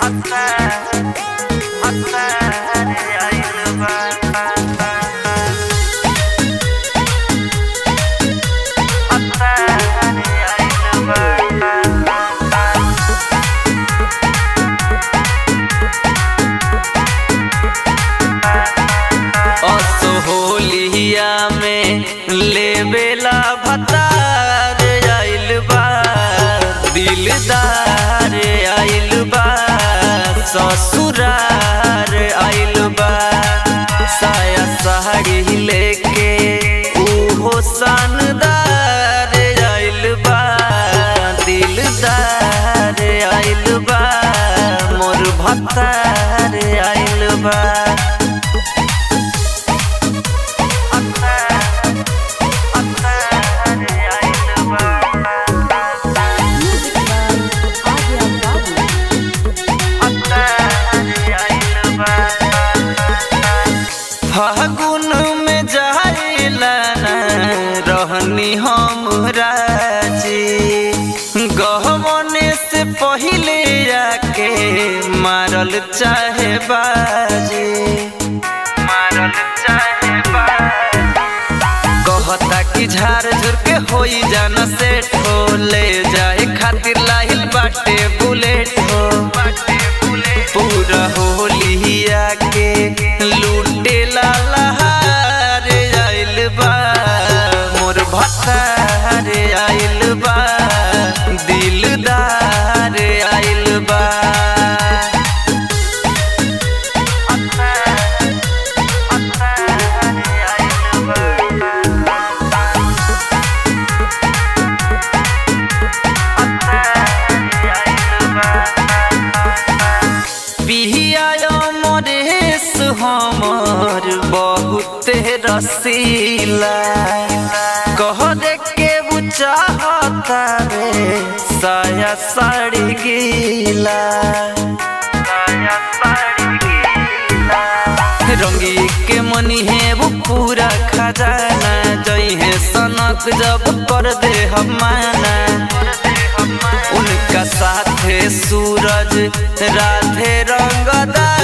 असोहलिया में लेबेला भतार आइल बा दिलदार आइल बा ससुरार आइल बा साया साड़ी लेके उहो शानदार आइल बा दिलदार आइल बा मोर भतार आइल बा Music by Adya Babu. फागुन में जाइला ना रहनी हम राजी गहमने से पहिले आके मारल चाहे बाजी मारल चाहे बाजी कहता कि झार झुर के होई जाना सेट हो ले जाए खातिर लाहिल बाटे बुलेट हो पूरा होलिया के लूटे ला लहार आइल बा मोर भतार आइल बा दिलदार आइल बा पिया मरेश हमर बहुत रसीला कह दे के वो चाहता रे साया साड़ी गीला साया साड़ी गीला रंगी के मनी है वो पूरा खजाना जई है सनक जब कर दे हम माना उनका साथे सूरज राधे रंगदा